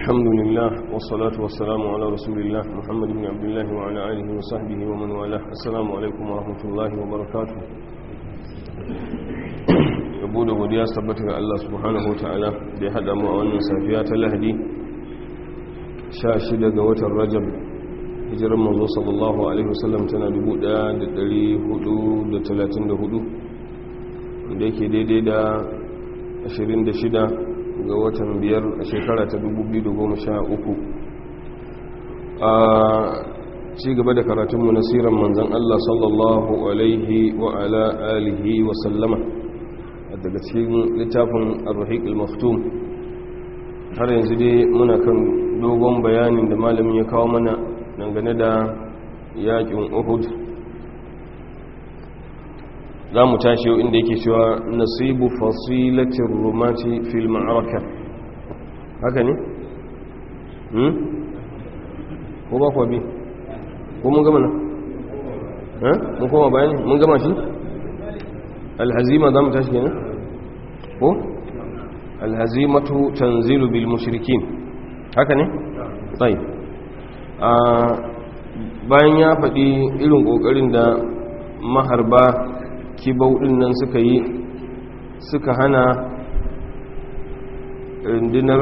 الحمد لله والصلاة والسلام على رسول الله محمد بن عبد الله وعلى آله وصحبه ومن والاه السلام عليكم ورحمة الله وبركاته yabo da godiya tabbata ga Allah subhanahu wa ta'ala da ya haɗa mu a wannan safiya ta lahadi 16 ga watan rajab hijirar manzo sallallahu alaihi wasallam tana 1434 da yake daidai da 26 ga watan biyar a shekara ta 2013 a ci gaba da karatunmu na siran manzan Allah sallallahu alaihi wa ala alihi wa sallama daga cikin littafin ar-rahiq al-maftum har yanzu dai muna kan dogon bayanin da malamin ya kawo mana dangane da yakin Uhud za mu tashi yau inda yake cewa nasibu fasilatin rumati fil ma'araka haka ne? hmm? ko ba kuwa bi? ko mun gama na? mun koma bayani mun gama shi? alhazima za mu tashi kenan? ko? alhazimatu tanzilu bil mushrikin haka ne? tsayi bayan ya faɗi irin ƙoƙarin da maharba kibau ɗin nan suka yi suka hana rundunar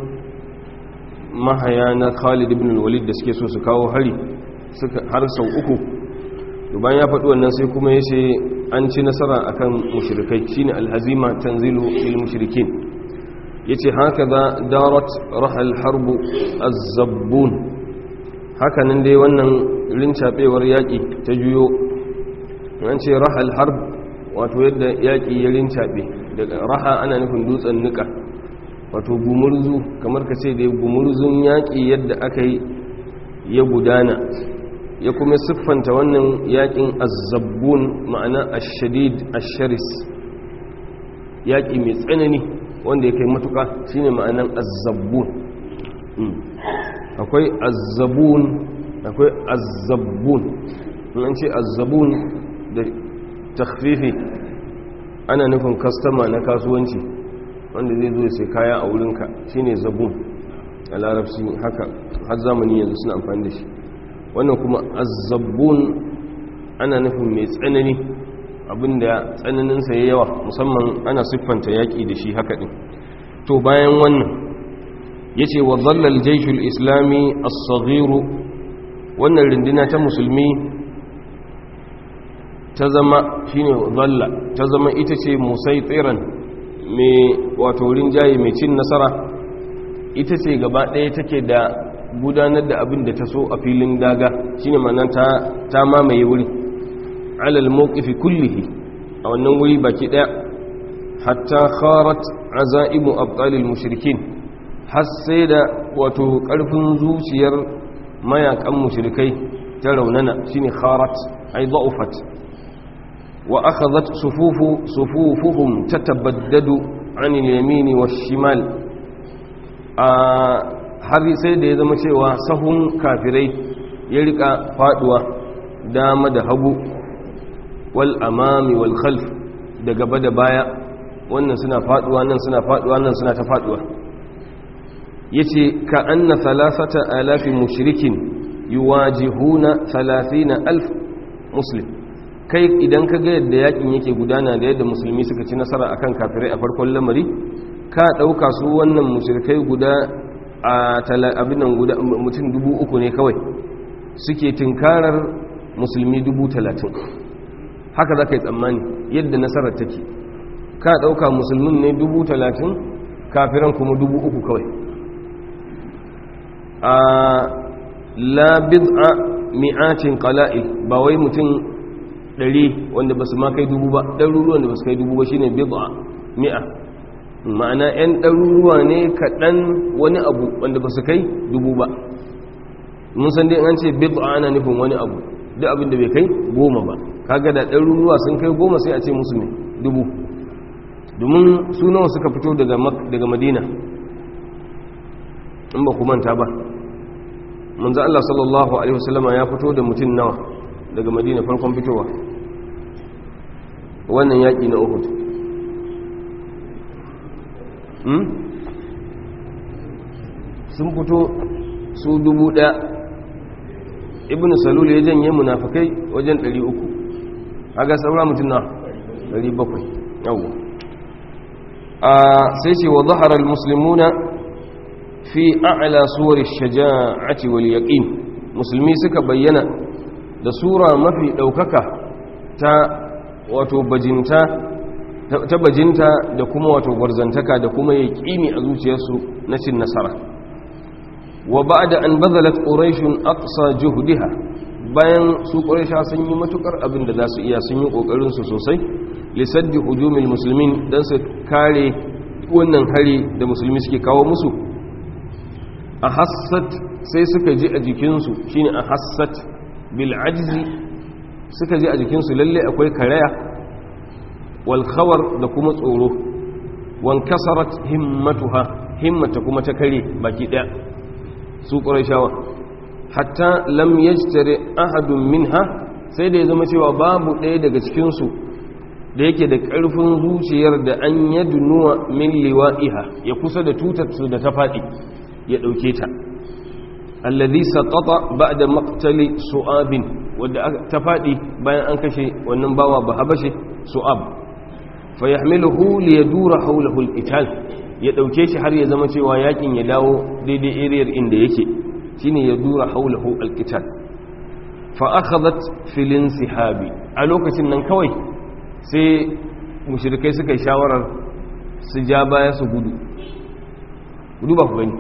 mahaya na khalid ibn walid da suke so su kawo hari har sau uku bayan ya faɗi wannan sai kuma ya ce an ci nasara akan mushrikai shine alhazima tanzilu lil mushrikin yace haka da darat rahal harbu az-zabbun haka nan dai wannan rincabewar yaki ta juyo an ce rahal harb wato yadda yaki ya rincabe daga raha ana nufin dutsen nika wato gumurzu kamar ka ce dai gumurzun yaki yadda aka yi ya gudana ya kuma siffanta wannan yakin azabbun ma'ana ashadid asharis yaki mai tsanani wanda ya kai matuka shine ma'anan azabbun akwai azabbun akwai azabbun an ce azabbun da takfifi ana nufin kastama na kasuwanci wanda zai zo sai kaya a wurinka shine zabun a larabci haka har zamani yanzu suna amfani da shi wannan kuma azabbun ana nufin mai tsanani abinda tsananinsa ya yawa musamman ana siffanta yaƙi da shi haka ɗin to bayan wannan ya ce wa zallal jaishul islami as-saghiru wannan rindina ta musulmi ta zama shine zalla ta zama ita ce musaitiran mai wato rinjaye mai cin nasara ita ce gaba ɗaya take da gudanar da abin da ta so a filin daga shine ma'ana ta ta mamaye wuri alal mawqifi kullihi a wannan wuri baki ɗaya hatta kharat azaimu abtalil mushrikin har sai da wato ƙarfin zuciyar mayakan mushrikai ta raunana shine kharat ay da'ufat وأخذت صفوف صفوفهم تتبدد عن اليمين والشمال har sai da ya zama cewa sahun kafirai ya rika faduwa dama da hagu wal amami wal khalf da gaba da baya wannan suna faduwa nan suna faduwa nan suna ta faduwa yace ka anna thalathata alafi mushrikin yuwajihuna 30000 muslim kai idan ka ga yadda yakin yake gudana da yadda musulmi suka ci nasara akan kafirai a farkon lamari ka dauka su wannan mushrikai guda a abinan guda mutum dubu uku ne kawai suke tinkarar musulmi dubu talatin haka za ka yi tsammani yadda nasarar take ka dauka musulmin ne dubu talatin kafiran kuma dubu uku kawai a labid a mi'atin qala'il ba wai mutum ɗari wanda ba su ma kai dubu ba ɗaruruwan da ba su kai dubu ba shi ne bid'a mi'a ma'ana 'yan ɗaruruwa ne kaɗan wani abu wanda ba su kai dubu ba mun san dai an ce bid'a ana nufin wani abu duk abin da bai kai goma ba kaga da ɗaruruwa sun kai goma sai a ce musu ne dubu domin su nawa suka fito daga madina in ba ku manta ba manzo Allah sallallahu alaihi wasallama ya fito da mutum nawa daga madina farkon fitowa wannan yaƙi na uhud sun fito su dubu ɗaya ibn salul ya janye munafikai wajen 300 haga saura mutum na 700 yawon a sai ce wa zaharar musulmuna fi a'la suwar shaja'ati wal yaqin musulmi suka bayyana da sura mafi daukaka ta wato bajinta ta bajinta da kuma wato gwarzantaka da kuma yaqini a zuciyarsu na cin nasara wa ba'da an bazalat quraish aqsa juhdiha bayan su quraisha sun yi matukar abin da za su iya sun yi kokarin su sosai lisaddi hujumil muslimin dan su kare wannan hari da musulmi suke kawo musu a hassat sai suka ji a jikinsu shine a hassat bil ajzi suka ji a jikinsu lalle akwai karaya wal khawar da kuma tsoro wan kasarat himmatuha himmata kuma ta kare baki daya su qurayshawa hatta lam yajtari ahadun minha sai da ya zama cewa babu ɗaya daga cikinsu da yake da ƙarfin zuciyar da an yadunuwa min liwa'iha ya kusa da tutar su da ta faɗi ya ɗauke ta alladhi saqata ba'da maqtali su'abin wanda ta faɗi bayan an kashe wannan bawa ba habashe su'ab fa yahmiluhu li yadura hawlahu al-qital ya ɗauke shi har ya zama cewa yakin ya dawo daidai area inda yake shine ya dura hawlahu al-qital fa akhadhat fil insihabi a lokacin nan kawai sai mushrikai suka yi shawarar su ja baya su gudu gudu ba ku gani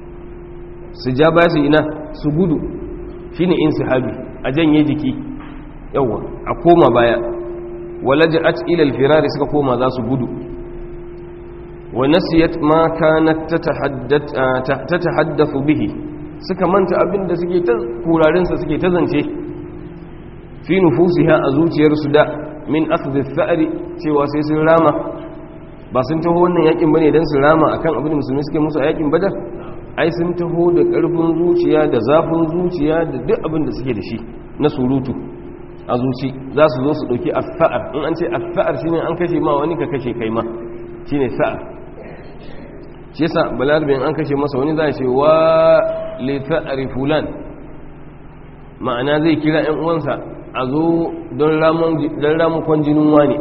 su ja baya su ina su gudu shine insihabi a janye jiki yawa a koma baya walaja'at ila al-firari suka koma za su gudu wa nasiyat ma kanat tatahaddathu bihi suka manta abinda suke ta kurarin sa suke ta zance fi nufusiha a zuciyarsu da min akhdhi ath-tha'ri cewa sai sun rama ba sun taho wannan yakin bane dan su rama akan abin da musulmi suke musu a yakin badar ai sun taho da karfin zuciya da zafin zuciya da duk abin da suke da shi na surutu a zuci za su zo su dauki ath-tha'ar in an ce ath-tha'ar shine an kashe ma wani ka kashe kai ma shine sa'ar shi yasa balarbin an kashe masa wani za ce wa li tha'ri fulan ma'ana zai kira ƴan uwansa a zo don ramukon jinin wani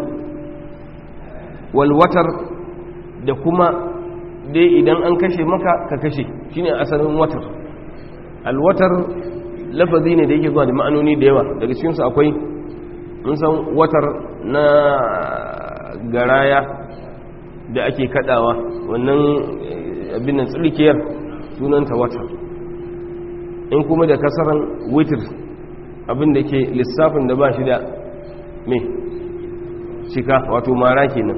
walwatar da kuma dai idan an kashe maka ka kashe shine asalin watar alwatar lafazi ne da yake zuwa da ma'anoni da yawa daga cikinsu akwai mun san watar na garaya da ake kadawa wannan abin nan tsirkiyar sunanta watar in kuma da kasaran witir abin da ke lissafin da ba shi da me cika wato mara kenan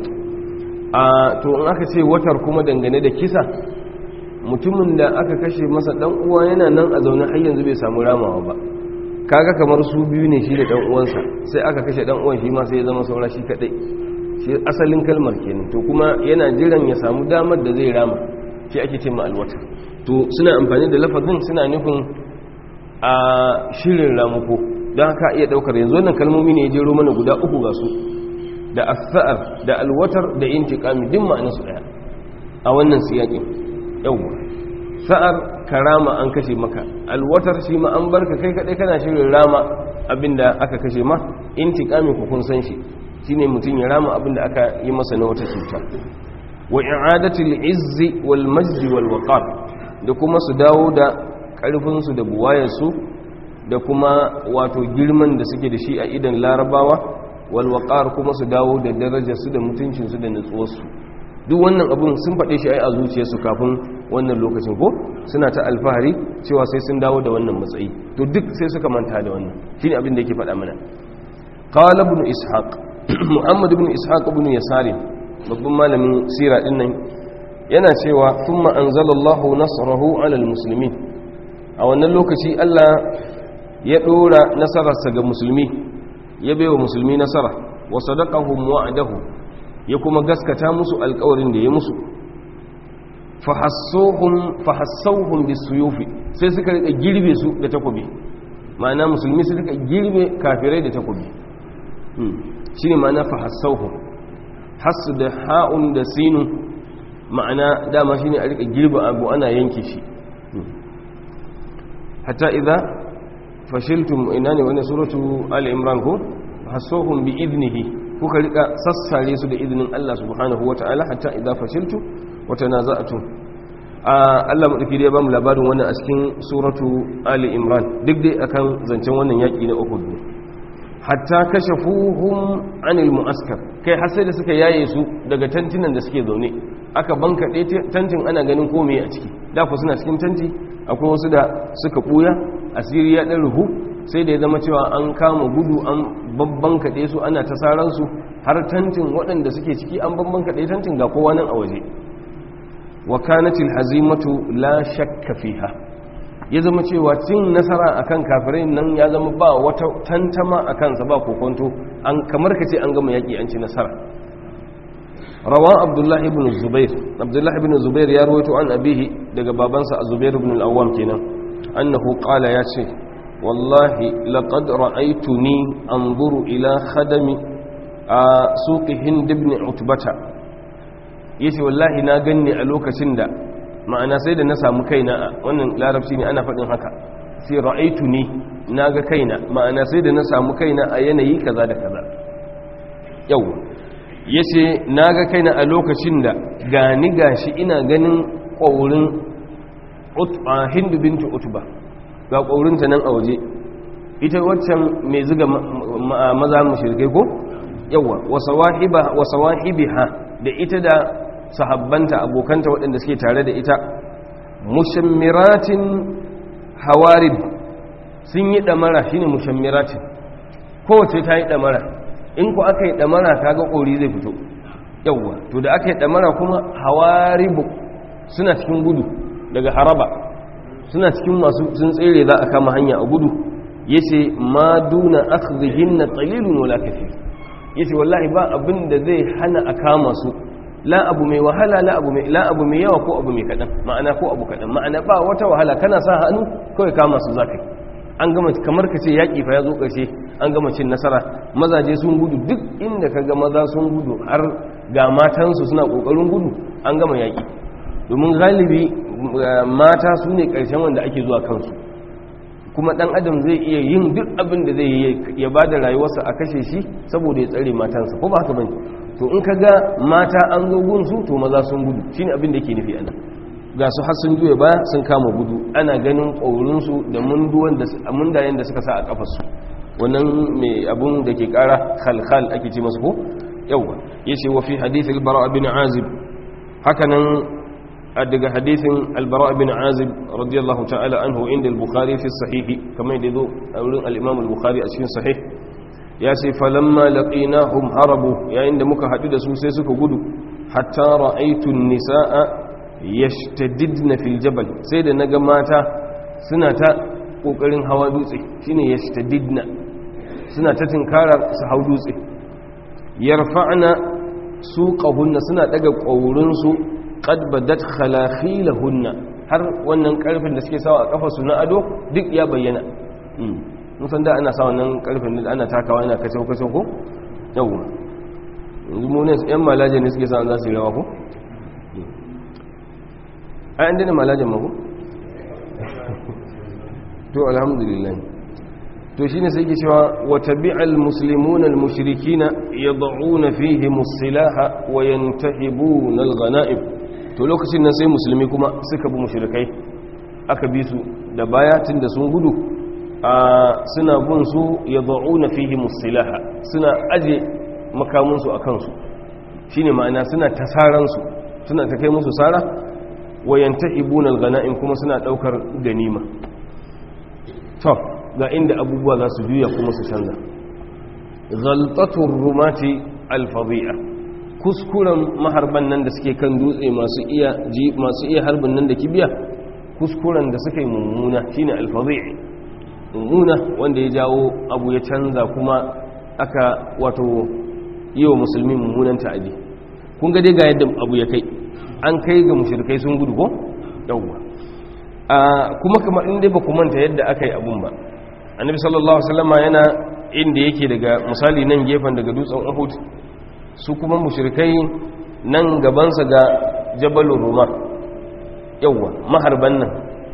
a to in aka ce watar kuma dangane da kisa mutumin da aka kashe masa dan uwa yana nan a zaune har yanzu bai samu ramawa ba kaga kamar su biyu ne shi da dan uwansa sai aka kashe dan uwan shi ma sai ya zama saura shi kadai shi asalin kalmar kenan to kuma yana jiran ya samu damar da zai rama shi ake ce ma alwatar to suna amfani da lafazin suna nufin a shirin ramuko don haka iya daukar yanzu wannan kalmomi ne ya jero mana guda uku ga su da asa'ar da alwatar da intiqami din ma'anar su daya a wannan siyakin yawwa sa'ar karama an kashe maka alwatar shi ma an barka kai kadai kana shirin rama abinda aka kashe ma intiqami ku kun san shi shine mutum ya rama abinda aka yi masa na wata cuta wa i'adatul izzi wal majd wal waqar da kuma su dawo da karfin su da buwayar su da kuma wato girman da suke da shi a idan larabawa wal waqar kuma su dawo da darajar su da mutuncin su da nutsuwar su duk wannan abun sun faɗe shi ai a zuciyarsu kafin wannan lokacin ko suna ta alfahari cewa sai sun dawo da wannan matsayi to duk sai suka manta da wannan shine abin da yake faɗa mana qala ibn ishaq muhammad ibn ishaq ibn yasari babban malamin sira din nan yana cewa thumma anzalallahu nasrahu ala almuslimin a wannan lokaci Allah ya dora nasararsa ga musulmi ya baiwa musulmi nasara wa sadaqahum wa'adahu ya kuma gaskata musu alkawarin da ya musu fahassauhun bisuyufi sai suka rika girbe su da takobi ma'ana musulmi su rika girbe kafirai da takobi shi ne ma'ana fahassauhun hassu da ha'un da sinu ma'ana dama shi ne a rika girbe abu ana yanke shi hatta idza fashiltum ina ne wani suratu al-imran ko hasuhum bi idnihi kuka rika sassare su da izinin Allah subhanahu wataala hatta idza fashiltu wa tanaza'tum Allah madauki dai ba mu labarin wannan a cikin suratu ali imran duk dai akan zancen wannan yaki na Uhud ne hatta kashafuhum anil mu'askar kai har sai da suka yaye su daga tantinan da suke zaune aka bankaɗe tantin ana ganin komai a ciki da ku suna cikin tanti akwai wasu da suka ɓuya asiri ya ɗan ruhu sai da ya zama cewa an kama gudu an babban kaɗe su ana ta saransu har tantin waɗanda suke ciki an babban kaɗe tantin ga kowa nan a waje wa kanatil hazimatu la shakka fiha ya zama cewa cin nasara akan kafirai nan ya zama ba wata tantama a kansa ba kokonto an kamar ka ce an gama yaƙi an ci nasara rawa abdullahi ibn zubair abdullahi ibn zubair ya rawaito an abihi daga babansa zubair ibn al-awwam kenan annahu qala ya ce wallahi laqad ra'aytuni anzuru ila khadami a suqi hind ibn utbata yace wallahi na ganni a lokacin da ma'ana sai da na samu kaina wannan larabci ne ana faɗin haka sai ra'aytuni naga kaina ma'ana sai da na samu kaina a yanayi kaza da kaza yau ya ce na ga kaina a lokacin da gani gashi ina ganin ƙwaurin hindu bintu utuba ga ƙwaurinta nan a waje ita waccan mai ziga maza mashirkai ko yawa wasa wahibi ha da ita da sahabbanta abokanta waɗanda suke tare da ita mushammiratin hawarib sun yi ɗamara shine mushammiratin kowace ta yi ɗamara in ku aka yi ɗamara kaga ƙori zai fito yauwa to da aka yi ɗamara kuma hawaribu suna cikin gudu daga haraba suna cikin masu sun tsere za a kama hanya a gudu ya ce ma duna akhzihin na tsalilun wala kafir ya ce wallahi ba abin da zai hana a kama su la abu mai wahala la abu mai la abu mai yawa ko abu mai kaɗan ma'ana ko abu kaɗan ma'ana ba wata wahala kana sa hannu kawai kama su zakai an gama kamar ka ce yaƙi fa ya zo ƙarshe an gama cin nasara mazaje sun gudu duk inda ka ga maza sun gudu har ga matansu suna ƙoƙarin gudu an gama yaƙi domin galibi mata su ne ƙarshen wanda ake zuwa kansu kuma ɗan adam zai iya yin duk abin da zai yi ya ba da rayuwarsa a kashe shi saboda ya tsare matansa ko ba haka bane to in ka ga mata an zo gunsu to maza sun gudu shine abin da yake nufi a nan ga su har sun juya baya sun kama gudu ana ganin ƙaurinsu da mundayen da suka sa a ƙafarsu wannan mai abun da ke ƙara khalkhal ake ce masu ko yauwa ya ce wa fi hadithin albara bin azib hakanan daga hadithin albara bin azib radiyallahu ta'ala anhu inda al-bukhari fi sahihi kamar da zo a wurin al-imam al-bukhari a cikin sahih ya ce falamma laqinahum harabu yayin da muka haɗu da su sai suka gudu hatta ra'aytu an-nisaa yashtadidna fil jabal sai da naga mata suna ta kokarin hawa dutse shine yashtadidna suna ta tinkarar su hau dutse yarfa'na suqahunna suna daga kaurin su qad badat khalakhilahunna har wannan karfin da suke sawa a kafa su na ado duk ya bayyana mun san da ana sa wannan karfin da ana takawa ina kace kace ko yawa yanzu mu ne yan malaje ne suke sa za su yi rawa ko ai an dina malajen mako to alhamdulillah to shine sai ke cewa wa tabi'al muslimuna al-mushrikina yad'una fihim as-silaha wa yantahibuna al-ghanaib to lokacin nan sai musulmi kuma suka bi mushrikai aka bi su da baya tunda sun gudu a suna bin su yad'una fihim as-silaha suna aje makamun su akan su shine ma'ana suna tasaran su suna ta kai musu sara wayanta ibunal gana'in kuma suna daukar ganima to ga inda abubuwa za su juya kuma su canza ghaltatur rumati alfadhi'a kuskuren maharban nan da suke kan dutse masu iya ji masu iya harbin nan da kibiya kuskuren da suka yi mummuna shine alfadhi'i mummuna wanda ya jawo abu ya canza kuma aka wato yi wa musulmi mummunan ta'adi kun ga dai ga yadda abu ya kai an kai ga mushrikai sun gudu ko yawwa kuma kamar in dai ba ku manta yadda aka yi abun ba annabi sallallahu alaihi wasallam yana inda yake daga misali nan gefen daga dutsen Uhud su kuma mushrikai nan gabansa ga jabalur ruma yawwa maharban nan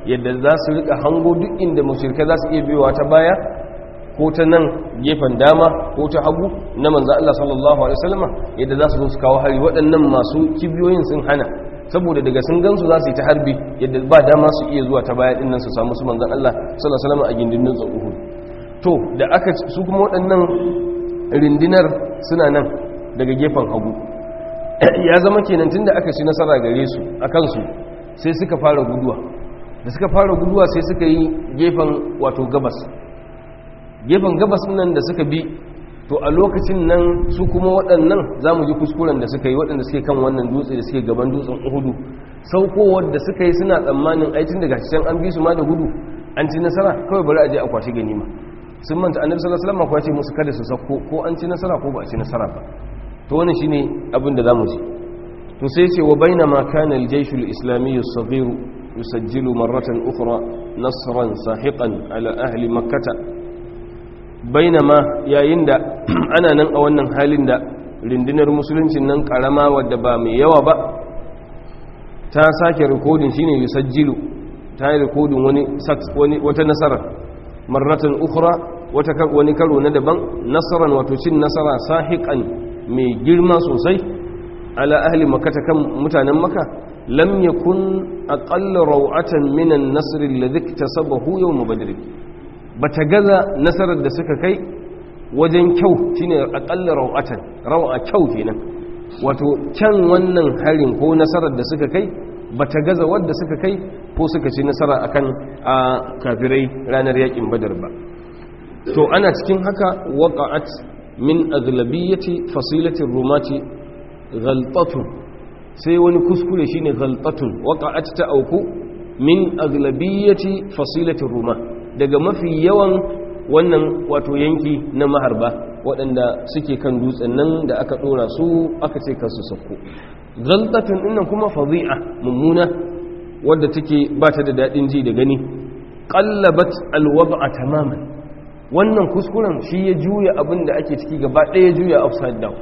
yadda za su rika hango duk inda mushirka za su iya biyowa ta baya ko ta nan gefen dama ko ta hagu na manzan Allah sallallahu alaihi wasallama yadda za su zo su kawo hari waɗannan masu kibiyoyin sun hana saboda daga sun gansu za su yi ta harbi yadda ba dama su iya zuwa ta baya dinnan su samu su manzan Allah sallallahu alaihi wasallama a gindin dutsen Uhud to da aka su kuma waɗannan rindinar suna nan daga gefen hagu ya zama kenan tunda aka ci nasara gare su a kansu sai suka fara guduwa da suka fara guduwa sai suka yi gefen wato gabas gefen gabas nan da suka bi to a lokacin nan su kuma waɗannan za mu ji kuskuren da suka yi waɗanda suke kan wannan dutse da suke gaban dutsen uhudu saukowar da suka yi suna tsammanin aitin daga can an bi su ma da gudu an ci nasara kawai bari a je a kwashi ganima sun manta annabi sallallahu alaihi wasallam kwace musu kada su sauko ko an ci nasara ko ba a ci nasara ba to wannan shine abin da zamu ji to sai ce wa bainama kana al-jaysh al-islami as-saghir yusajjilu marratan ukhra nasran sahiqan ala ahli makkah bainama yayin da ana nan a wannan halin da rindinar musuluncin nan karama wadda ba mai yawa ba ta sake rikodin shine yusajjilu ta yi rikodin wani wani wata nasara marratan ukhra wata wani karo na daban nasaran wato cin nasara sahiqan mai girma sosai ala ahli makata kan mutanen maka lam yakun aqall raw'atan min an-nasr alladhi iktasabahu yawm badr bata gaza nasarar da suka kai wajen kyau shine aqall raw'atan raw'a kyau kenan wato can wannan harin ko nasarar da suka kai bata gaza wadda suka kai ko suka ci nasara akan a kafirai ranar yakin badar ba to ana cikin haka waqa'at min aglabiyyati fasilatir rumati ghaltatun sai wani kuskure shine ghaltatun waqa'at ta auku min aglabiyyati fasilatir ruma daga mafi yawan wannan wato yanki na maharba waɗanda suke kan dutsen nan da aka ɗora su aka ce kansu sakko ghaltatun dinnan kuma fadhi'a mummuna wadda take ba ta da daɗin ji da gani qallabat alwad'a tamaman wannan kuskuren shi ya juya abin da ake ciki gaba ɗaya juya upside down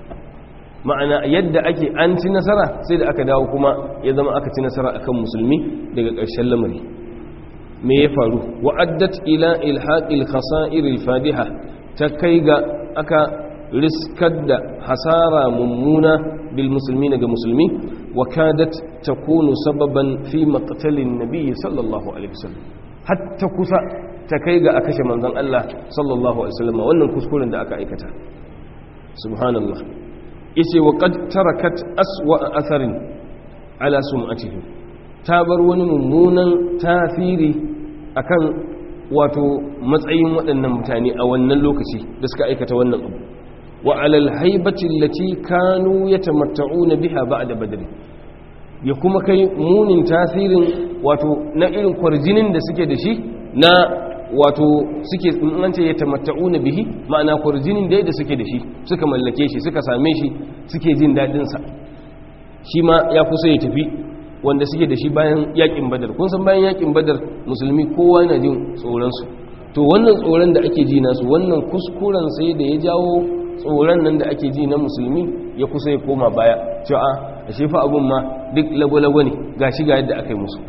ma'ana yadda ake an ci nasara sai da aka dawo kuma ya zama aka ci nasara akan musulmi daga ƙarshen lamari me ya faru wa'addat ila ilhaqil khasa'ir al-fadiha ta kai ga aka riskar da hasara mummuna bil musulmi ga musulmi wa kadat takunu sababan fi maqtalin nabiy sallallahu alaihi wasallam hatta kusa ta kai ga a kashe manzon Allah sallallahu alaihi wasallam wannan kuskuren da aka aikata subhanallah yace wa qad tarakat aswa atharin ala sum'atihi ta bar wani mummunan tasiri akan wato matsayin waɗannan mutane a wannan lokaci da suka aikata wannan abu wa alal haibati allati kanu yatamatta'una biha ba'da badr ya kuma kai munin tasirin wato na irin kwarjinin da suke da shi na wato suke an ce yatamatta'una bihi ma'ana kwarjinin da da suke da shi suka mallake shi suka same shi suke jin dadin sa shi ma ya kusa ya tafi wanda suke da shi bayan yakin badar kun san bayan yakin badar musulmi kowa yana jin tsoron su to wannan tsoron da ake ji nasu wannan kuskuren sai da ya jawo tsoron nan da ake ji na musulmi ya kusa ya koma baya cewa a shefa abun ma duk lagwalagwa ne ga shi ga yadda aka yi musu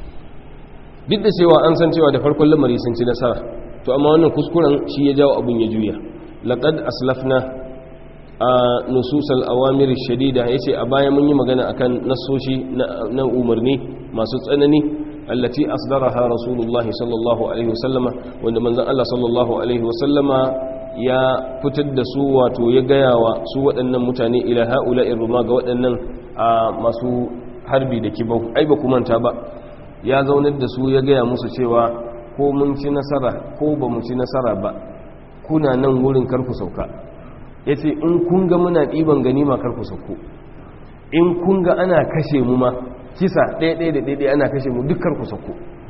duk da cewa an san cewa da farkon lamari sun ci nasara to amma wannan kuskuren shi ya jawo abun ya juya laqad aslafna a nususal awamir shadida yace a baya mun yi magana akan nasoshi na umarni masu tsanani allati asdaraha rasulullahi sallallahu alaihi wasallama wanda manzon Allah sallallahu alaihi wasallama ya fitar da su wato ya gaya wa su waɗannan mutane ila ha'ula'in ruma ga waɗannan masu harbi da kibau ai ba ku manta ba ya zaunar da su ya gaya musu cewa ko mun ci nasara ko ba mu ci nasara ba kuna nan wurin karku sauka ya ce in kun ga muna ɗiban ganima karku sauko in kun ga ana kashe mu ma kisa ɗaya-ɗaya da ɗaya ana kashe mu duk karku sauko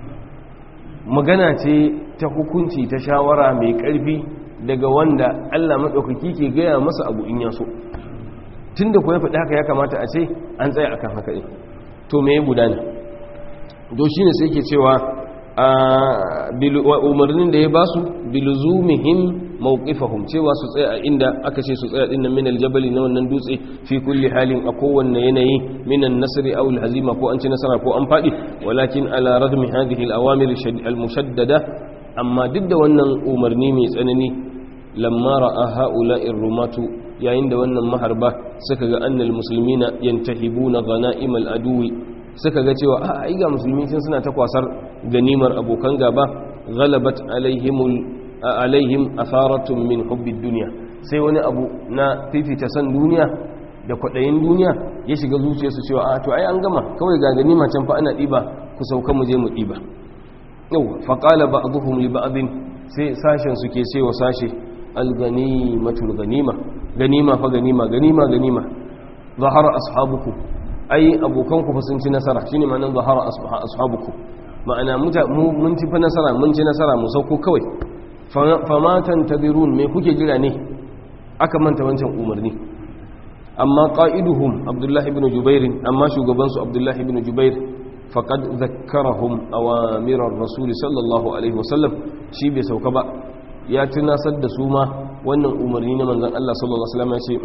magana ce ta hukunci ta shawara mai ƙarfi daga wanda Allah maɗaukaki ke gaya masa abu in yaso tun da kuwa faɗi haka ya kamata a ce an tsaya akan haka ɗin to me ya gudana do shi ne sai ke cewa umarnin da ya ba su biluzumihim mawqifahum cewa su tsaya a inda aka ce su tsaya dinnan min aljabali na wannan dutse fi kulli halin a kowanne yanayi min an-nasri aw al-hazima ko an ci nasara ko an fadi walakin ala radmi hadhihi al-awamir al-mushaddada amma duk da wannan umarni mai tsanani lamma ra'a ha'ula'ir rumatu yayin da wannan maharba suka ga annal muslimina yantahibuna ghana'imal aduwi suka ga cewa a ai ga musulmi sun suna ta kwasar ganimar abokan gaba ghalabat alaihimul alaihim atharatun min hubbid dunya sai wani abu na fifita san duniya da kwadayin duniya ya shiga zuciyarsu cewa a to ai an gama kawai ga ganima can fa ana diba ku sauka mu je mu diba yau faqala ba'dhum li ba'dhin sai sashen su ke sai wa sashe al-ganimatul ganima ganima fa ganima ganima ganima zahara ashabukum ai abokanku fa sun ci nasara shine ma'anar zahara ashabukum ma'ana mun ci fa nasara mun ci nasara mu sauko kawai famatan tadirun me kuke jira ne aka manta wancan umarni amma qa'iduhum abdullahi ibn jubair amma shugaban su abdullahi ibn jubair faqad zakkarahum awamir ar-rasul sallallahu alaihi wasallam shi bai sauka ba ya tunasar da su ma wannan umarni na manzon Allah sallallahu alaihi wasallam ya ce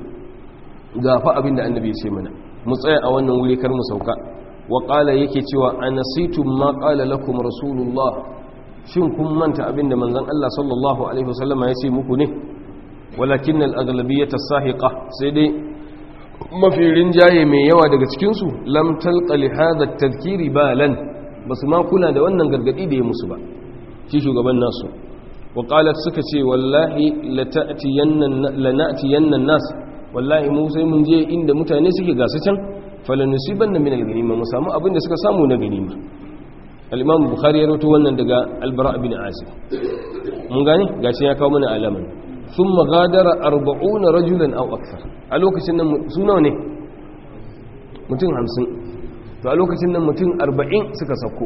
ga fa abin da annabi ya ce mana mu tsaya a wannan wuri kar mu sauka wa qala yake cewa anasitum ma qala lakum rasulullah shin kun manta abin da manzon Allah sallallahu alaihi wasallama ya ce muku ne walakin al-aghlabiyyah as-sahiqa sai dai mafi rinjaye mai yawa daga cikin su lam talqa li hadha at-tadhkiri balan basu ma kula da wannan gargadi da ya musu ba shi shugaban nasu wa qalat suka ce wallahi lana'tiyanna an-nas wallahi mu sai mun je inda mutane suke gasu can falanusibanna min al-ganima mu samu abin da suka samu na ganima al-imam bukhari ya rawaito wannan daga al-bara bin azib mun gane gashi ya kawo mana alaman thumma ghadara 40 rajulan aw akthar a lokacin nan su nawa ne mutum 50 to a lokacin nan mutum 40 suka sako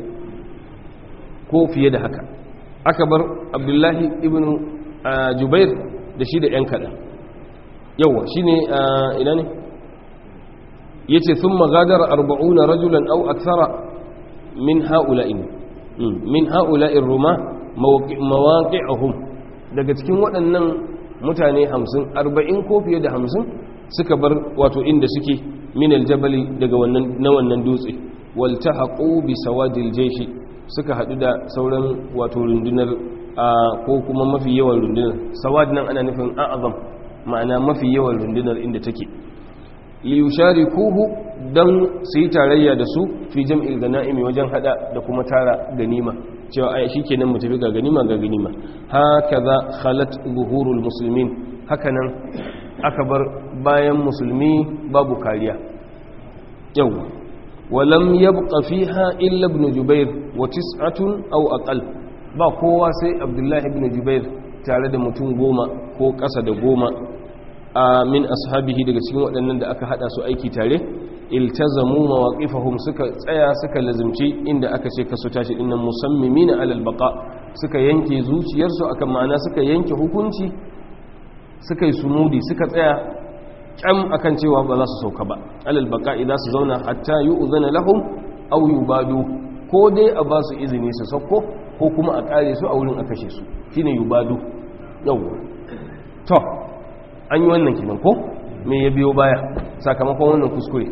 ko fiye da haka aka bar abdullahi ibn jubair da shi da yan kaɗan yawa shi ne ina ne ya ce sun magadar arba'una rajulan au aksara min ha'ula'in min ha'ula'in ruma mawaƙi'ahum daga cikin waɗannan mutane hamsin arba'in ko fiye da hamsin suka bar wato inda suke min aljabali daga na wannan dutse walta haƙo bi sawadil jeshi suka haɗu da sauran wato rundunar ko kuma mafi yawan rundunar sawad nan ana nufin a'azam ma'ana mafi yawan rundunar inda take liyushari kuhu don su yi tarayya da su fi jam'il gana'imi wajen hada da kuma tara ganima cewa ai shi kenan mu tafi ga ganima ga ganima haka za khalat buhurul musulmin haka nan aka bar bayan musulmi babu kariya yau walam yabqa fiha illa ibn jubair wa tis'atun aw aqal ba kowa sai abdullahi ibn jubair tare da mutum goma ko ƙasa da goma a min ashabihi daga cikin waɗannan da aka haɗa su aiki tare iltazamu mawaqifahum suka tsaya suka lazimci inda aka ce kasu tashi dinnan musammimina alal baqa suka yanke zuciyarsu akan ma'ana suka yanke hukunci suka yi sumudi suka tsaya kyam akan cewa ba za su sauka ba alal baqa idan su zauna hatta yu'zana lahum aw yubadu ko dai a ba su izini su sauko ko kuma a kare su a wurin a kashe su shine yubadu yawwa to an yi wannan kinan ko me ya biyo baya sakamakon wannan kuskure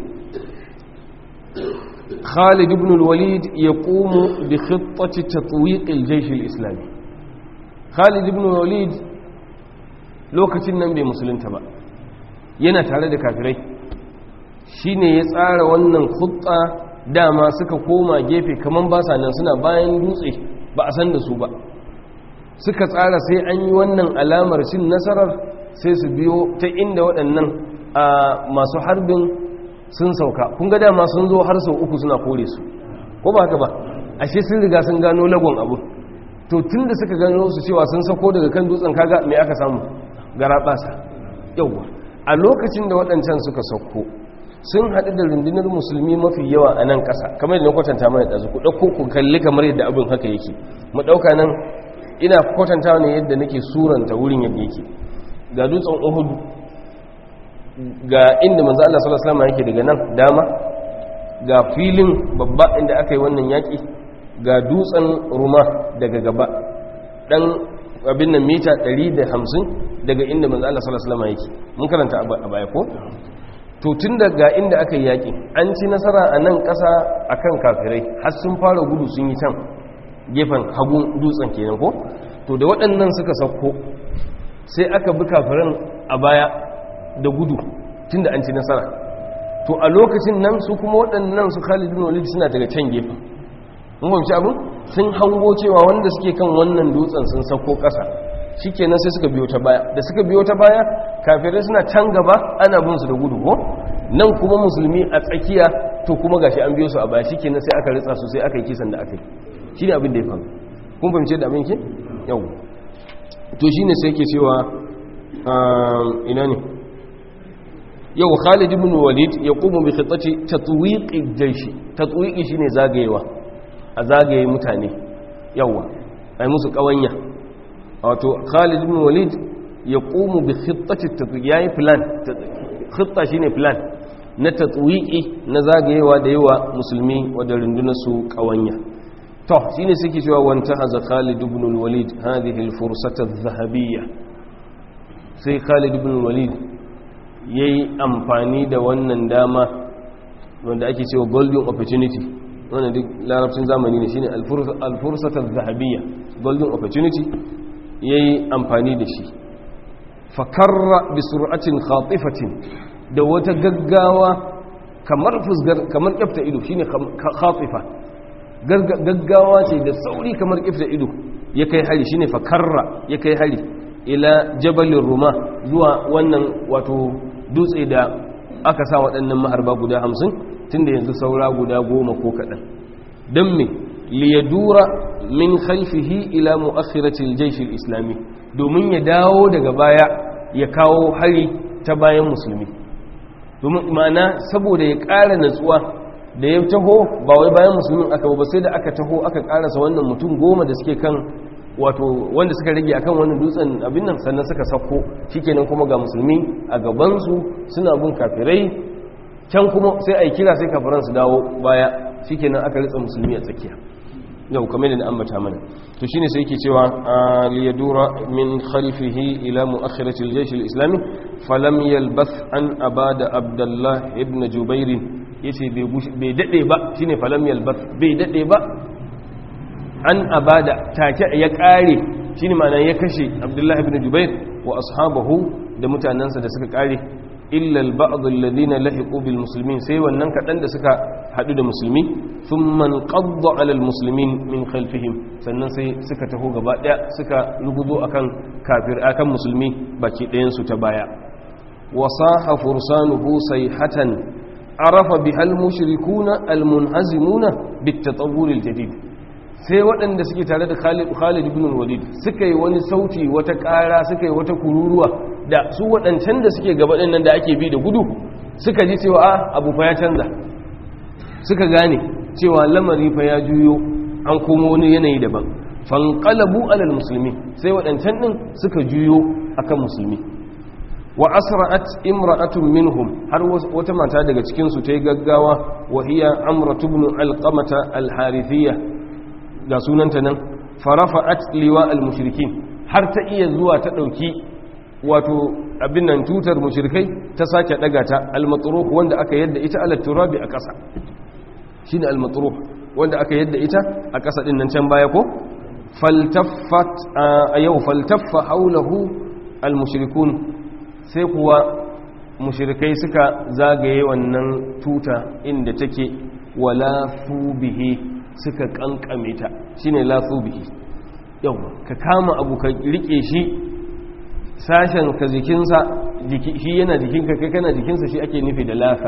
Khalid ibn al-Walid yaqumu bi khittati tatwiq al-jaysh al-islami Khalid ibn al-Walid lokacin nan bai musulunta ba yana tare da kafirai shine ya tsara wannan khutta dama suka koma gefe kaman ba sa nan suna bayan dutse ba a san da su ba suka tsara sai an yi wannan alamar cin nasarar sai su biyo ta inda waɗannan a masu harbin sun sauka kun ga dama sun zo har sau uku suna kore su ko ba haka ba ashe sun riga sun gano lagon abu to tun da suka gano su cewa sun sako daga kan dutsen kaga mai aka samu gara ɓasa yauwa a lokacin da waɗancan suka sauko sun haɗu da rundunar musulmi mafi yawa a nan ƙasa kamar yadda na kwatanta mana ɗazu ku ɗauko ku kalli kamar yadda abin haka yake mu ɗauka nan ina kwatanta ne yadda nake suranta wurin yadda yake ga dutsen uhudu ga inda manzo Allah sallallahu alaihi wasallam yake daga nan dama ga filin babba inda aka yi wannan yaki ga dutsen ruma daga gaba dan abin nan mita 150 daga inda manzo Allah sallallahu alaihi wasallam yake mun karanta a baya ko to tun daga inda aka yi yaƙi an ci nasara a nan ƙasa akan kafirai har sun fara gudu sun yi can gefen hagun dutsen kenan ko to da waɗannan suka sauko sai aka bi kafiran a baya da gudu tun da an ci nasara to a lokacin nan su kuma waɗannan su Khalid bin Walid suna daga can gefen mun fahimci abin sun hango cewa wanda suke kan wannan dutsen sun sauko ƙasa shikenan sai suka biyo ta baya da suka biyo ta baya kafirai suna can gaba ana bin su da gudu ko nan kuma musulmi a tsakiya to kuma gashi an biyo su a baya shikenan sai aka ritsa su sai aka yi kisan da aka yi shine abin da ya faru kun fahimce da abin ke yau to shine sai yake cewa ina ne yau Khalid ibn Walid ya qumu bi khitati tatwiqi jayshi tatwiqi shine zagayewa a zagaye mutane yawa ai musu kawanya wato Khalid ibn Walid ya qumu bi khittati tatwiq yayi plan khitta shine plan na tatwiqi na zagayewa da yawa musulmi wadda rundunar su kawanya to shine suke cewa wanta haza Khalid ibn Walid hadhihi al-fursata adh-dhahabiyya sai Khalid ibn Walid yayi amfani da wannan dama wanda ake cewa golden opportunity wannan duk larabcin zamani ne shine al-fursata adh-dhahabiyya golden opportunity ya yi amfani da shi fakarra bi sur'atin khatifatin da wata gaggawa kamar fusgar kamar kyafta ido shine khatifa gaggawa ce da sauri kamar kyafta ido ya kai hari shine fakarra ya kai hari ila jabalin ruma zuwa wannan wato dutse da aka sa waɗannan maharba guda hamsin tunda yanzu saura guda goma ko kaɗan don me liyadura min khalfihi ila mu'akhiratil jaysh islami domin ya dawo daga baya ya kawo hari ta bayan musulmi domin ma'ana saboda ya ƙara natsuwa da ya taho ba wai bayan musulmin aka ba sai da aka taho aka ƙarasa wannan mutum goma da suke kan wato wanda suka rage akan wannan dutsen abin nan sannan suka sako shikenan kuma ga musulmi a gabansu suna bin kafirai can kuma sai a yi kira sai kafiran su dawo baya shikenan aka ritsa musulmi a tsakiya yau kamar da ambata mana to shine sai yake cewa liyadura min khalfihi ila muakhirati al-jaysh al-islami falam yalbath an abada abdullah ibn jubair yace bai dade ba shine falam yalbath bai dade ba an abada take ya kare shine ma'ana ya kashe abdullah ibn jubair wa ashabahu da mutanansa da suka kare illa al-ba'd alladhina lahiqu bil muslimin sai wannan kadan da suka hadu da musulmi thumma qadda ala al-muslimin min khalfihim sannan sai suka taho gaba daya suka ruguzo akan kafir akan musulmi baki ɗayan su ta baya wasaha fursanuhu sayhatan arafa bihal mushrikuna al-munhazimuna bit-tatawwur al-jadid sai waɗanda suke tare da Khalid ibn Walid suka yi wani sauti wata ƙara suka yi wata kururuwa da su waɗancan da suke gaba ɗin nan da ake bi da gudu suka ji cewa a abu fa ya canza suka gane cewa lamari fa ya juyo an komo wani yanayi daban fanqalabu alal musulmi sai waɗancan ɗin suka juyo akan musulmi wa asra'at imra'atun minhum har wata mata daga cikin su tayi gaggawa wa hiya amratu ibn alqamata alharithiyya ga sunanta nan farafa'at liwa almushrikin har ta iya zuwa ta dauki wato abin nan tutar mushrikai ta sake daga ta almatruh wanda aka yadda ita ala turabi a ƙasa shine almatruh wanda aka yadda ita a ƙasa din nan can baya ko faltaffat a yau faltaffa haulahu almushrikun sai kuwa mushrikai suka zagaye wannan tuta inda take wala bihi suka kankame ta shine la bihi yau ka kama abu ka rike shi sashen ka jikinsa shi yana jikinka kai kana jikinsa shi ake nufi da lafa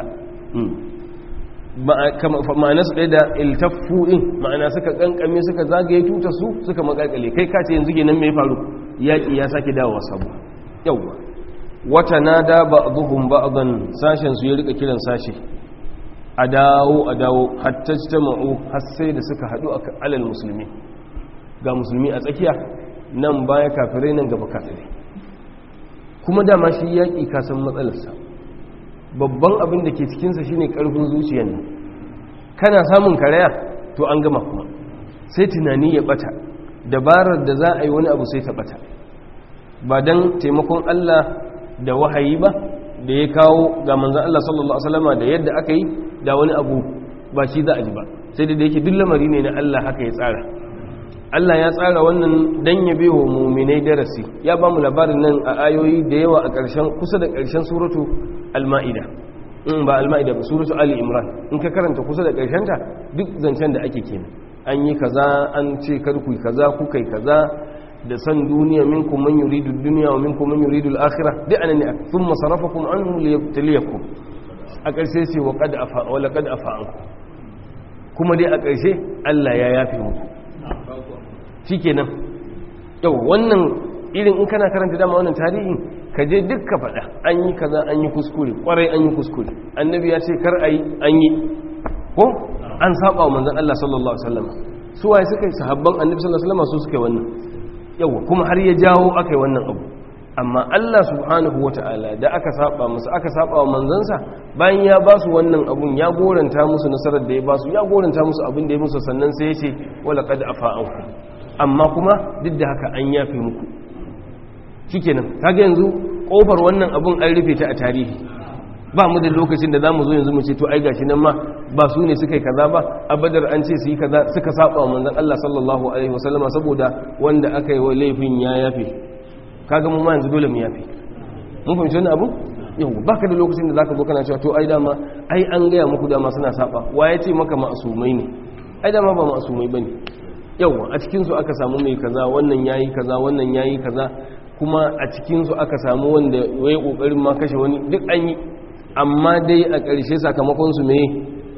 ma'ana su ɗaya da iltaffu ɗin ma'ana suka ƙanƙame suka zagaye tuta su suka maƙaƙale kai kace yanzu nan mai faru yaƙi ya sake dawowa sabu yauwa wata na da ba buhun ba a sashen su ya rika kiran sashe a dawo a dawo hatta ta ma'u har sai da suka haɗu a alal musulmi ga musulmi a tsakiya nan baya kafirai nan gaba kafirai kuma dama shi yaƙi kasan matsalarsa babban abin da ke cikinsa shine ƙarfin zuciyar nan kana samun karaya to an gama kuma sai tunani ya ɓata dabarar da za a yi wani abu sai ta bata ba dan taimakon Allah da wahayi ba da ya kawo ga manzon Allah sallallahu alaihi wasallama da yadda aka yi da wani abu ba shi za a ji ba sai da yake duk lamari ne na Allah haka ya tsara Allah ya tsara wannan dan ya bewa muminai darasi ya ba mu labarin nan a ayoyi da yawa a ƙarshen kusa da ƙarshen suratu al-ma'ida in ba al-ma'ida ba suratu ali imran in ka karanta kusa da ƙarshen ta duk zancen da ake kenan an yi kaza an ce kar ku kaza ku kai kaza da san duniya minkum man yuridu dunya wa minkum man yuridu al-akhirah duk anan ne thumma sarafakum anhu liyabtaliyakum a ƙarshe sai wa qad afa wa laqad afa ankum kuma dai a ƙarshe Allah ya yafe muku shi kenan yau wannan irin in kana karanta dama wannan tarihin ka je duk ka faɗa an yi kaza an yi kuskure ƙwarai an yi kuskure annabi ya ce kar a yi an yi ko an saba wa manzan Allah sallallahu alaihi wasallam su waye suka yi sahabban annabi sallallahu alaihi wasallam su suka yi wannan yawa kuma har ya jawo aka yi wannan abu amma Allah subhanahu wata'ala da aka saba musu aka saba wa manzansa bayan ya ba su wannan abun ya goranta musu nasarar da ya ba su ya goranta musu abin da ya musu sannan sai ya ce wala qad afa'anku amma kuma duk da haka an yafe muku shikenan kaga yanzu kofar wannan abun an rufe ta a tarihi ba mu da lokacin da zamu zo yanzu mu ce to ai gashi nan ma ba su ne suka yi kaza ba a badar an ce su yi kaza suka saba wa manzon Allah sallallahu alaihi wasallama saboda wanda aka yi wa laifin ya yafe kaga mu ma yanzu dole mu yafe mun fahimci wannan abu yau baka da lokacin da zaka zo kana cewa to ai dama ai an gaya muku dama suna saba wa ya ce maka ma'asumai ne ai dama ba ma'asumai bane yawa a cikin su aka samu mai kaza wannan yayi kaza wannan yayi kaza kuma a cikin su aka samu wanda yayi kokarin ma kashe wani duk an yi amma dai a ƙarshe sakamakon su me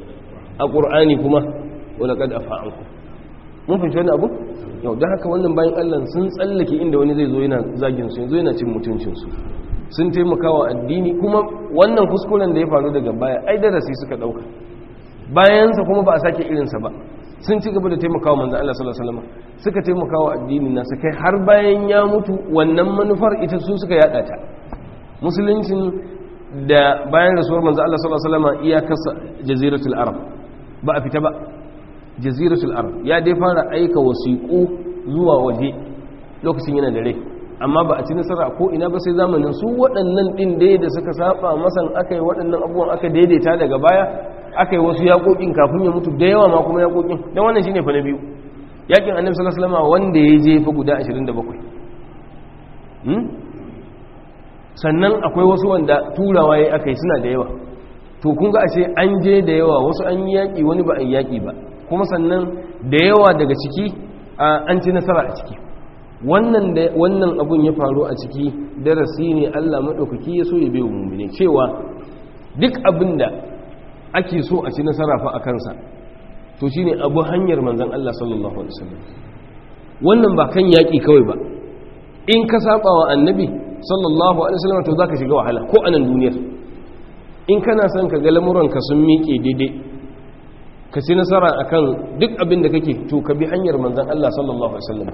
a Qur'ani kuma wala qad afa'anku mun fahimci wannan abu yau don haka wannan bayan allah sun tsallake inda wani zai zo yana zagin su yanzu yana cin mutuncinsu sun taimaka wa addini kuma wannan kuskuren da ya faru daga baya ai darasi suka dauka bayansa kuma ba a sake irinsa ba sun ci gaba da taimaka wa manzan Allah sallallahu alaihi wasallam suka taimaka wa addini nasa kai har bayan ya mutu wannan manufar ita su suka yada ta musuluncin da bayan rasuwar manzan Allah sallallahu alaihi wasallam iyakarsa jaziratul arab ba a fita ba jaziratul arab ya dai fara aika wasiƙu zuwa waje lokacin yana da rai amma ba a ci nasara ko ina ba sai zamanin su waɗannan ɗin dai da suka saba masan aka yi waɗannan abubuwan aka daidaita daga baya aka yi wasu yaƙoƙin kafin ya mutu da yawa ma kuma yaƙoƙin don wannan shine fa na biyu yaƙin annabi sallallahu alaihi wasallam wanda ya je fa guda 27 sannan akwai wasu wanda turawa yayi aka yi suna da yawa to kun ga ashe an je da yawa wasu an yi yaƙi wani ba a yi yaƙi ba kuma sannan da yawa daga ciki an ci nasara a ciki wannan da wannan abun ya faru a ciki darasi ne Allah madaukaki ya so ya bai mu'mine cewa duk abin da ake so a ci nasara fa a kansa to shine abu hanyar manzon Allah sallallahu alaihi wasallam wannan ba kan yaki kawai ba in ka saba wa annabi sallallahu alaihi wasallam to zaka shiga wahala ko anan duniyar in kana son ka ga lamuranka sun miƙe daidai ka ci nasara akan duk abin da kake to ka bi hanyar manzon Allah sallallahu alaihi wasallam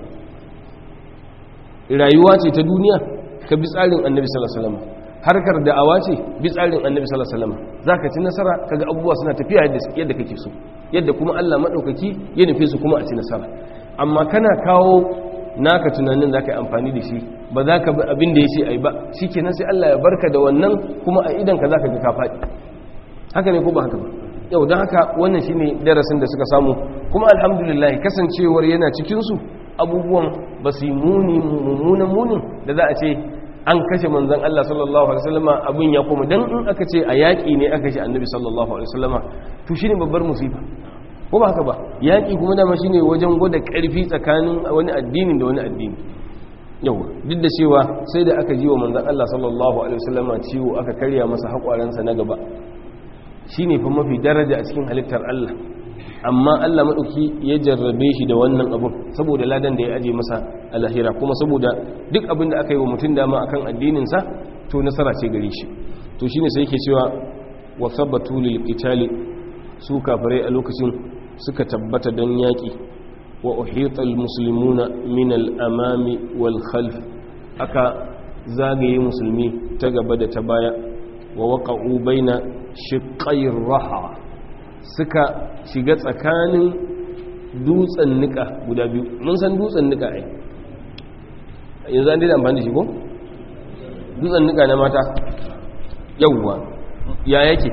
rayuwa ce ta duniya ka bi tsarin annabi sallallahu alaihi wasallam harkar da'awa ce bi tsarin annabi sallallahu alaihi wasallam zaka ci nasara kaga abubuwa suna tafiya yadda yadda kake so yadda kuma Allah madaukaki ya nufe su kuma a ci nasara amma kana kawo naka tunanin zaka yi amfani da shi ba za ka bi abin da yace ai ba shikenan sai Allah ya barka da wannan kuma a idan ka zaka ga ka faɗi haka ne ko ba haka ba yau don haka wannan shine darasin da suka samu kuma alhamdulillah kasancewar yana cikinsu abubuwan ba su yi muni mummunan munin da za a ce an kashe manzan Allah sallallahu alaihi wasallama abin ya koma dan in aka ce a yaƙi ne aka kashe annabi sallallahu alaihi wasallama to shine babbar musifa ko ba haka ba yaƙi kuma dama shine wajen gwada ƙarfi tsakanin wani addini da wani addini yau duk da cewa sai da aka ji wa manzan Allah sallallahu alaihi wasallama ciwo aka karya masa haƙwaransa na gaba shi ne fa mafi daraja a cikin halittar Allah amma Allah maɗauki ya jarrabe shi da wannan abun saboda ladan da ya aje masa a lahira kuma saboda duk abin da aka yi wa mutum dama akan addininsa to nasara ce gare shi to shine sai yake cewa wa sabatu lil qitali su kafirai a lokacin suka tabbata dan yaki wa uhita al muslimuna min al amami wal khalf aka zagaye musulmi ta gaba da ta baya wa waqa'u baina shiƙayin raha suka shiga tsakanin dutsen nika guda biyu mun san dutsen nika ai yanzu an daida amfani da shi ko dutsen nika na mata yauwa ya yake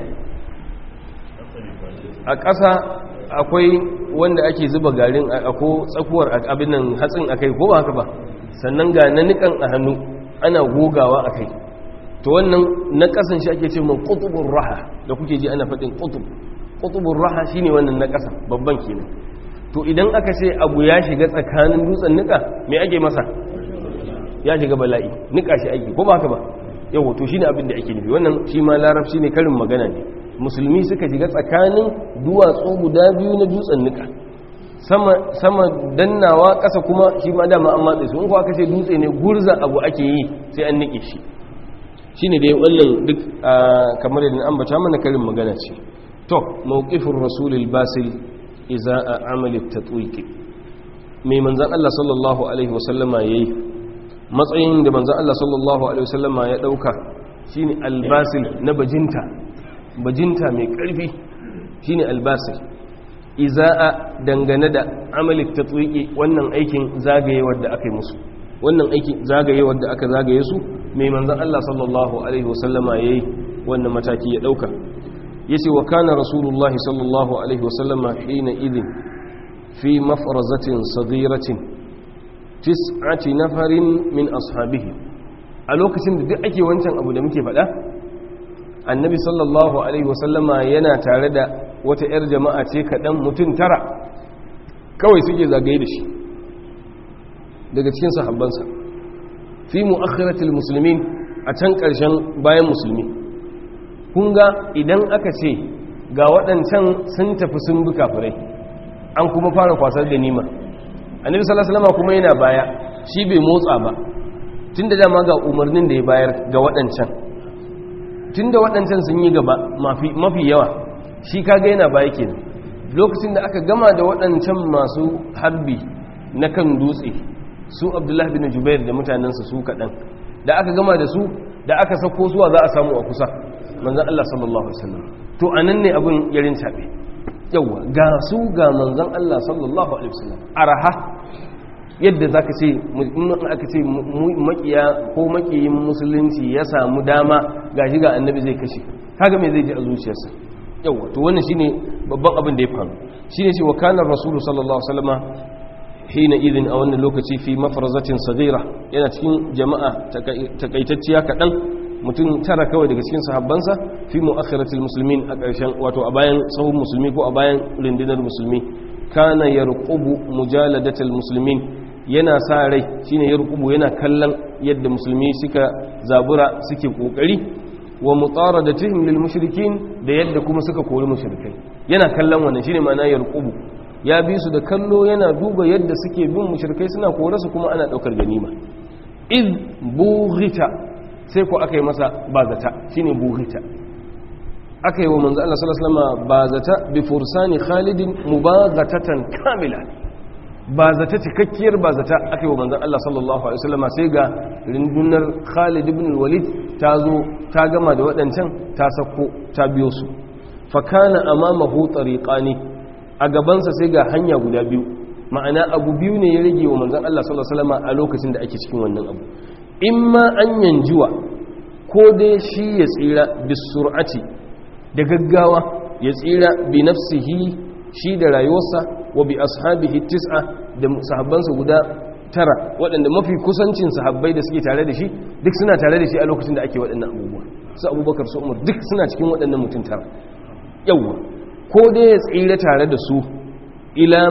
a ƙasa akwai wanda ake zuba garin ako tsakuwar abin nan hatsin akai ko ba haka ba sannan ga na nikan a hannu ana gogawa akai to wannan na ƙasan shi ake ce man qutubur raha da kuke ji ana faɗin qutub qutubur raha shine wannan na ƙasa babban kenan to idan aka ce abu ya shiga tsakanin dutsen nika me ake masa ya shiga bala'i nika shi ake ko ba haka ba yau to shine abin da ake nufi wannan shi ma larabci ne karin magana ne musulmi suka shiga tsakanin duwatsu guda biyu na dutsen nika sama sama dannawa ƙasa kuma shi ma dama an matsa su in ko aka ce dutse ne gurza abu ake yi sai an nike shi shine dai wannan duk kamar yadda an bata mana karin magana ce to mawqifur rasulil basil iza amali tatwiq mai manzon Allah sallallahu alaihi wasallama yayi matsayin da manzan Allah sallallahu Alaihi wasallama ya ɗauka shi ne albasil na bajinta bajinta mai ƙarfi shi ne albasil iza'a dangane da amalik ta tsuƙi wannan aikin zagayewar da aka yi musu wannan aikin zagayewar da aka zagaye su mai manzan Allah sallallahu Alaihi wasallama ya yi wannan mataki ya ɗauka ya ce wa kana rasulullahi sallallahu Alaihi wasallama hina idin fi mafarazatin sadiratin tis'ati nafarin min ashabihi a lokacin da duk ake wancan abu da muke faɗa annabi sallallahu alaihi wasallama yana tare da wata 'yar jama'a ce kaɗan mutum tara kawai suke zagaye da shi daga cikin sahabbansa fi mu'akhiratul muslimin a can ƙarshen bayan musulmi kun ga idan aka ce ga waɗancan sun tafi sun bi kafirai an kuma fara kwasar da nima annabi sallallahu alaihi wasallam kuma yana baya shi bai motsa ba tunda dama ga umarnin da ya bayar ga waɗancan tunda waɗancan sun yi gaba mafi mafi yawa shi kaga yana baya kenan lokacin da aka gama da waɗancan masu harbi na kan dutse su abdullahi bin jubair da mutanensa su kaɗan da aka gama da su da aka sako zuwa za a samu a kusa manzan Allah sallallahu alaihi wasallam to anan ne abin yarin tabe yawa ga su ga manzan Allah sallallahu alaihi wasallam araha yadda zaka ce in aka ce makiya ko makiyin musulunci ya samu dama gashi ga annabi zai kashe kaga me zai ji a zuciyarsa yawa to wannan shine babban abin da ya faru shine ce wa kana rasulu sallallahu alaihi wasallam hina idin a wannan lokaci fi mafarazatin sagira yana cikin jama'a takaitacciya kaɗan mutum tara kawai daga cikin sahabbansa fi mu'akhiratul muslimin a ƙarshen wato a bayan sahun musulmi ko a bayan rundunar musulmi kana yarqubu mujaladatul muslimin yana sa rai shine yarqubu yana kallon yadda musulmi suka zabura suke kokari wa mutaradatihim lil mushrikin da yadda kuma suka kori mushrikai yana kallon wannan shine ma'ana yarqubu ya bi su da kallo yana duba yadda suke bin mushrikai suna kore su kuma ana daukar ganima iz bughita sai ko aka yi masa bazata shine bughita aka yi wa manzo Allah sallallahu alaihi wasallam bazata bi fursani khalidin mubaghatatan kamila bazata cikakkiyar bazata aka yi wa manzo Allah sallallahu alaihi wasallam sai ga rundunar Khalid ibn al-Walid ta zo ta gama da waɗancan ta sako ta biyo su fa kana amamahu tariqani a gabansa sai ga hanya guda biyu ma'ana abu biyu ne ya rage wa manzan Allah sallallahu Alaihi wasallam a lokacin da ake cikin wannan abu in ma an yanjuwa ko dai shi ya tsira bisur'ati da gaggawa ya tsira bi nafsihi shi da rayuwarsa wa bi ashabihi tis'a da sahabbansa guda tara waɗanda mafi kusancin sahabbai da suke tare da shi duk suna tare da shi a lokacin da ake waɗannan abubuwa su abubakar su umar duk suna cikin waɗannan mutum tara yawwa ko dai ya tsira tare da su ila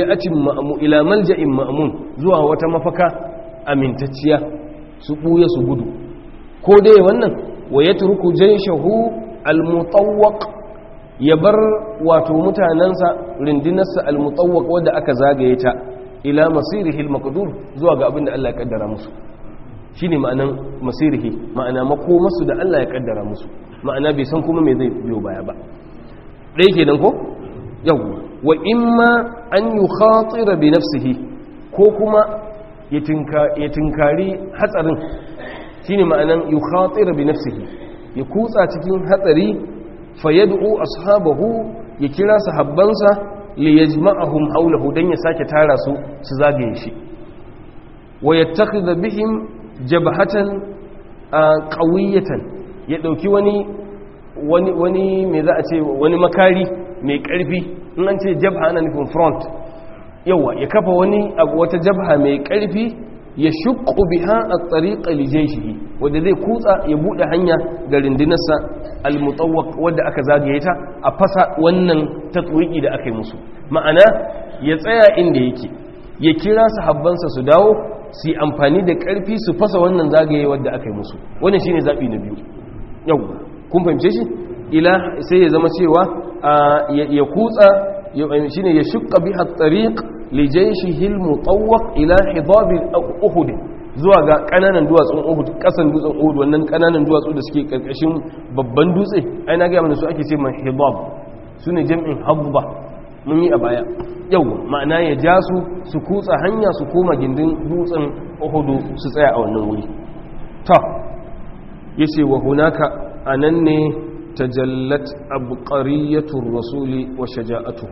malja'in ma'amun zuwa wata mafaka amintacciya su ɓuya su gudu ko dai wannan wa ya turku jaishahu almutawwaq ya bar wato mutanensa rindinarsa almutawwaq wadda aka zagaye ta ila masirihi almaqdur zuwa ga abin da Allah ya kaddara musu shine ma'anan masirihi ma'ana makomarsu da Allah ya kaddara musu ma'ana bai san kuma me zai biyo baya ba ɗaya kenan ko yawwa wa imma an yi khatira bi nafsihi ko kuma ya tinkari hatsarin shine ma'anan yi khatira bi nafsihi ya kutsa cikin hatsari fa yad'u ashabahu ya kira sahabbansa li yajma'ahum hawlahu dan ya sake tara su su zagaye shi wa yattakhidha bihim jabhatan qawiyatan ya dauki wani wani wani me za a ce wani makari mai karfi in an ce jabha ana nufin front yawa ya kafa wani abu wata jabha mai karfi ya shukku biha at-tariqa li jayshihi wanda zai kutsa ya bude hanya ga rindinarsa al-mutawwaq wanda aka zagaye ta a fasa wannan tatwiki da aka yi musu ma'ana ya tsaya inda yake ya kira sahabbansa su dawo su yi amfani da karfi su fasa wannan zagaye wanda aka yi musu wannan shine zabi na biyu yawa kun fahimce shi ila sai ya zama cewa ya kutsa shine ya shukka biha at-tariq li jayshihi al-mutawwaq ila hidab uhud zuwa ga kananan duwatsun uhud kasan dutsen uhud wannan kananan duwatsu da suke karkashin babban dutse ai na ga mana su ake ce man hidab sune jam'in habba mun yi a baya yau ma'ana ya ja su su kutsa hanya su koma gindin dutsen uhud su tsaya a wannan wuri ta yace wa hunaka anan ne tajallat abqariyatur rasuli wa shaja'atuhu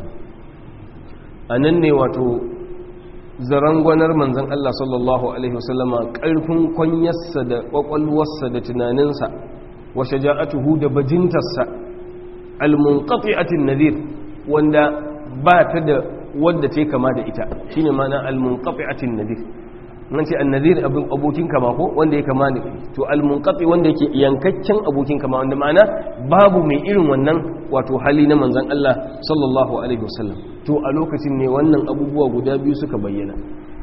anan ne wato zarangwanar manzon Allah sallallahu alaihi wasallama karfin kwanyarsa da kwakwalwarsa da tunaninsa wa shaja'atuhu da bajintarsa almunqati'atin nadhir wanda ba ta da wadda ta kama da ita shine ma'ana almunqati'atin nadhir nan ce annazir abin abokin kama ko wanda ya kama da to almunqati wanda yake yankakken abokin kama wanda ma'ana babu mai irin wannan wato hali na manzon Allah sallallahu alaihi wasallam to a lokacin ne wannan abubuwa guda biyu suka bayyana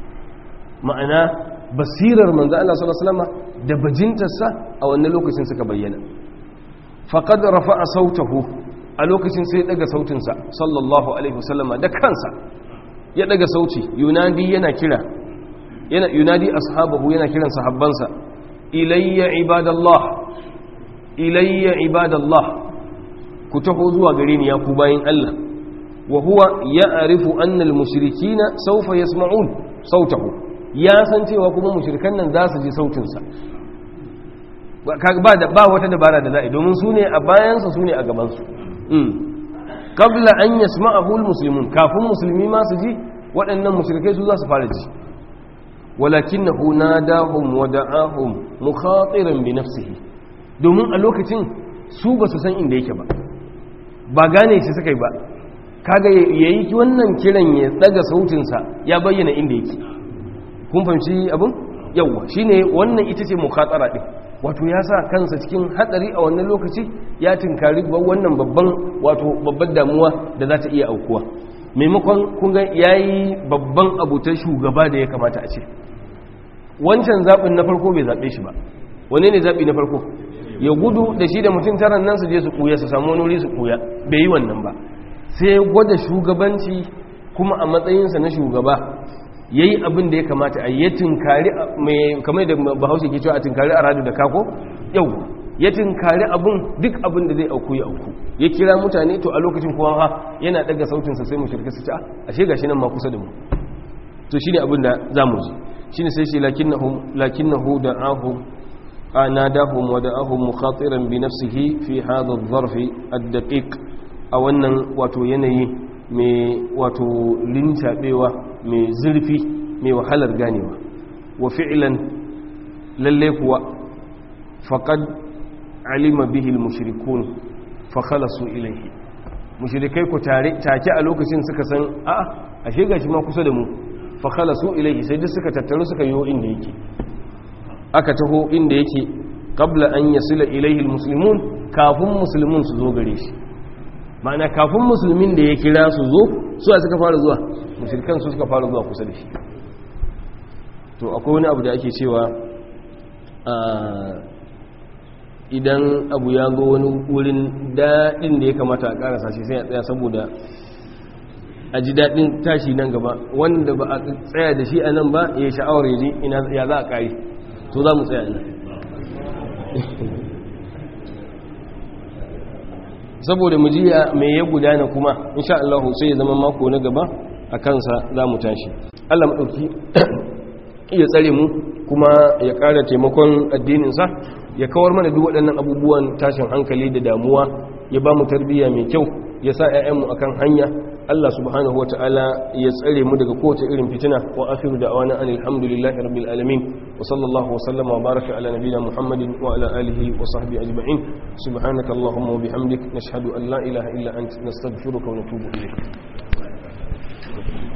ma'ana basirar manzon Allah sallallahu alaihi wasallam da bajintarsa a wannan lokacin suka bayyana faqad rafa'a sautahu a lokacin sai daga sautinsa sallallahu alaihi wasallama da kansa ya daga sauti yunadi yana kira yana yunadi ashabahu yana kiran sahabbansa ilayya ibadallah ilayya ibadallah ku taho zuwa gare ni ya ku bayin Allah wa huwa ya'rifu anna al-mushrikeena sawfa yasma'un sautahu ya san cewa kuma mushrikan nan za su ji sautin sa ba ba wata dabara da za'i domin su ne a bayansa su ne a gaban su qabla an yasma'ahu al-muslimun kafin musulmi ma su ji waɗannan mushrikai su za su fara ji ولكنه ناداهم ودعاهم مخاطرا بنفسه domin a lokacin su ba su san inda yake ba ba gane shi suka yi ba kaga yayi wannan kiran ya daga sautinsa ya bayyana inda yake kun fahimci abin yawa shine wannan ita ce mukhatara din wato ya sa kansa cikin hatsari a wannan lokaci ya tinkari wannan babban wato babbar damuwa da za ta iya aukuwa maimakon kun ga yayi babban abutar shugaba da ya kamata a ce wancan zaɓin na farko bai zaɓe shi ba wane ne zaɓi na farko ya gudu da shi da mutum taron nan su je su ɓuya su samu wani wuri su ɓuya bai yi wannan ba sai gwada shugabanci kuma a matsayinsa na shugaba ya yi abin da ya kamata a yi ya tinkari mai kamar da bahaushe ke cewa a tinkari a radu da kako yau ya tinkari abin duk abin da zai auku ya auku ya kira mutane to a lokacin kuma ha yana daga sautinsa sai mu shirka su ci ashe gashi nan ma kusa da mu to shine abin da za mu ji shine sai shi lakinnahum lakinnahu da'ahum anadahum wa da'ahum mukhatiran bi nafsihi fi hadha adh-dharf ad-daqiq a wannan wato yanayi mai wato lintabewa mai zurfi mai wahalar ganewa wa fi'lan lalle kuwa faqad alima bihi al-mushrikun fa khalasu ilayhi mushrikai ku tare take a lokacin suka san a'a ashe gashi ma kusa da mu fa khalasu ilayhi sai duk suka tattaru suka yo inda yake aka taho inda yake qabla an yasila ilayhi almuslimun kafin musulmin su zo gare shi ma'ana kafin musulmin da ya kira su zo su suka fara zuwa mushrikan su suka fara zuwa kusa da shi to akwai wani abu da ake cewa idan abu ya zo wani wurin daɗin da ya kamata a ƙarasa shi sai a tsaya saboda a ji daɗin tashi nan gaba wanda ba a tsaya da shi a nan ba ya sha'awar ya ji ya za a ƙari to za mu tsaya nan saboda mu ji mai ya gudana kuma insha Allah sai ya zama mako na gaba a kansa za mu tashi Allah maɗauki iya tsare mu kuma ya ƙara taimakon addininsa ya kawar mana duk waɗannan abubuwan tashin hankali da damuwa ya ba mu tarbiyya mai kyau ya sa 'ya'yanmu akan hanya Allah subhanahu wa ta'ala ya tsare mu daga kowace irin fitina wa akhiru da'wana anil hamdulillahi rabbil alamin wa sallallahu wa sallama wa baraka ala nabiyyina muhammadin wa ala alihi wa sahbihi ajma'in subhanaka allahumma wa bihamdik nashhadu an la ilaha illa anta nastaghfiruka wa natubu ilayk